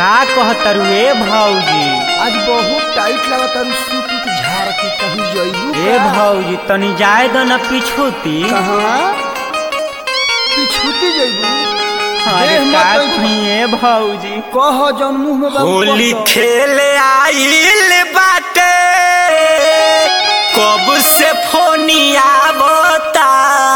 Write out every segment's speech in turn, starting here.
का कहतरू ए भौजी आज बहुत टाइट लगता है सूट उट झाड़ के कहीं जइबू ए भौजी तनी जाए दो न पिछुती कहाँ पिछुती जइबू अरे देह मत का बैठ। कही ए भौजी कह जौन मुंह में बाबू होली कह। खेले आइल बाटे कब से फोनिया बता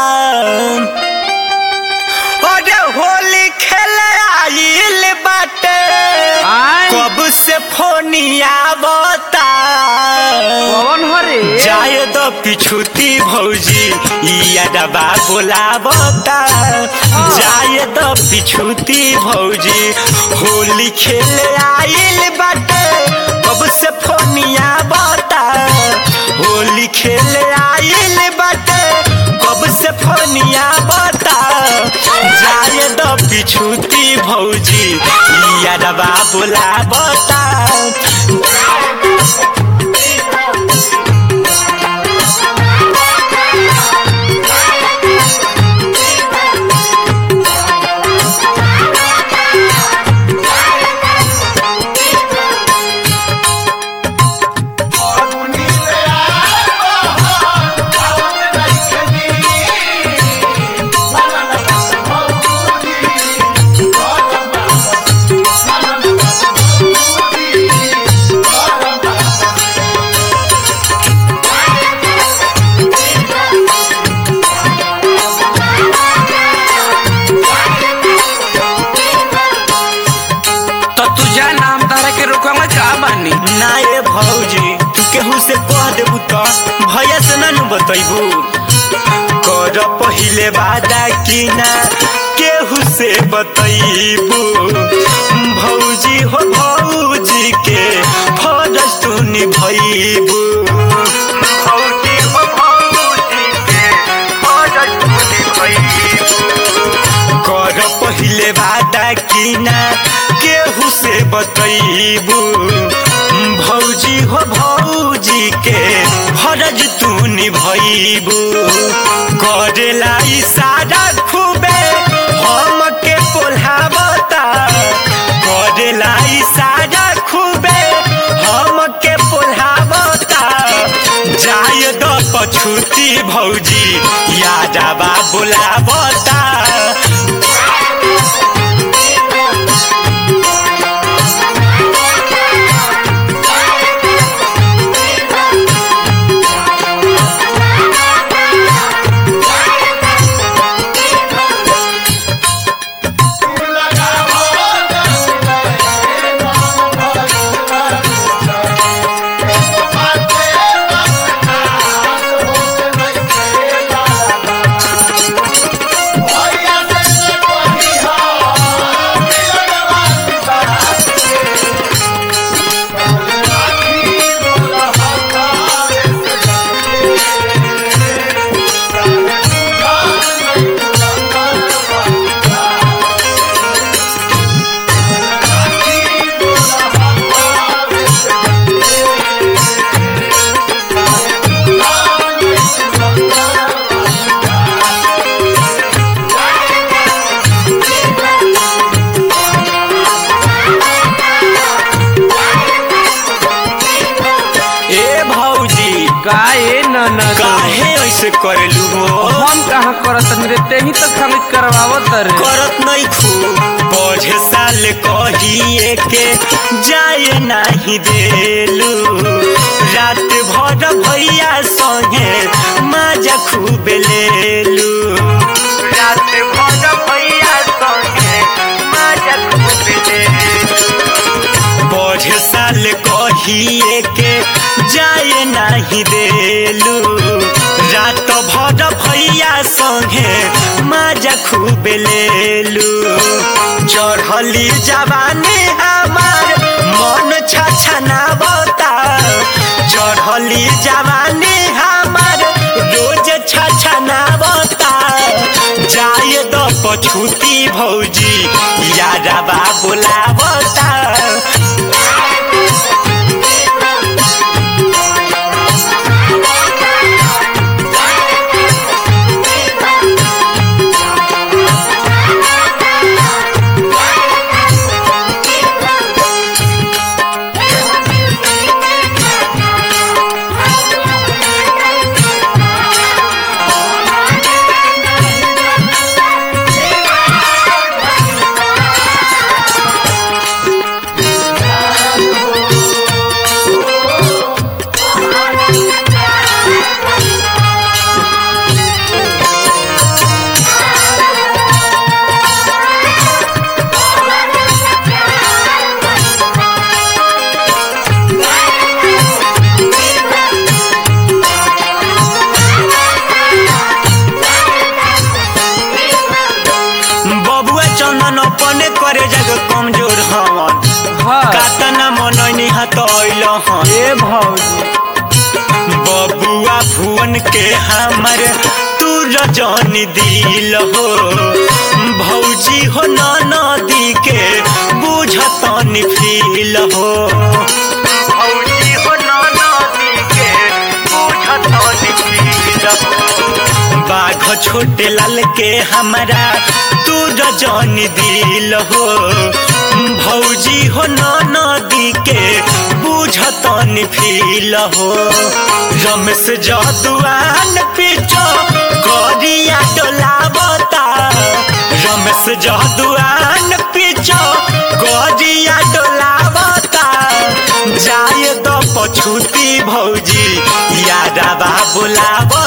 अरे होली खेले आइल बाटे आय कब से फोनिया बता कौन हरे जाए दो पिछुती भौजी यादवा बोलावता जाए दो पिछुती भौजी होली खेले आइल बाटे कब से फोनिया बता होली खेले आइल बाटे कब से फोनिया बता जाए दो पिछुती भौजी यादवा बोलावता तो तुझा नाम तारा के रोकवा का बानी ना ए भौजी तू केहू से कह देबू तो भैया से ना नु बतैबू कर पहिले वादा की ना केहू से बतैबू भौजी हो भौजी के फरज तू निभैबू भौजी हो भौजी के फरज तू निभैबू कर पहिले वादा की ना केहू से बतैबू भौजी हो भौजी के फरज तू निभैबू करेला इशारा खूबे हम के पोल्हावता करेला इशारा खूबे हम के पोल्हावता जाय द पछुती भौजी यादवा बोलावता ए भौजी का ए न काहे ऐसे करेलू हो हम कहाँ करत रे ते ही तो खाली करवावत रे करत नहीं खूब पढ़े साल कहिए के जाए नहीं देलू रात भर भैया संगे मजा खूब लेलू रात भर भैया संगे मजा खूब लेलू पढ़े साल कहिए के जाए नहीं देलू रात भर भैया संगे मजा खूब लेलू चढ़ली जवानी हमार मन छछना बता चढ़ली जवानी हमार रोज छछना बता जाए द पछुती भौजी यादवा बोलावता बबुआ चंदन अपने करे जग कमजोर हवन हाँ कातना मनैनी हतैल हन ए भौजी बबुआ भुवन के हमर तू रजन दिल हो भौजी हो नदी के बुझतन फील हो भौजी हो नदी के बुझतन फील हो बाघ छोटे लाल के हमरा तू रजन दिल हो भौजी हो नदी के बुझतन फील हो रमेश जदुआन पीछो गरिया डोलावता रमेश जदुआन पीछो गरिया डोलावता जाए तो पछुती भौजी यारा बा बोलावता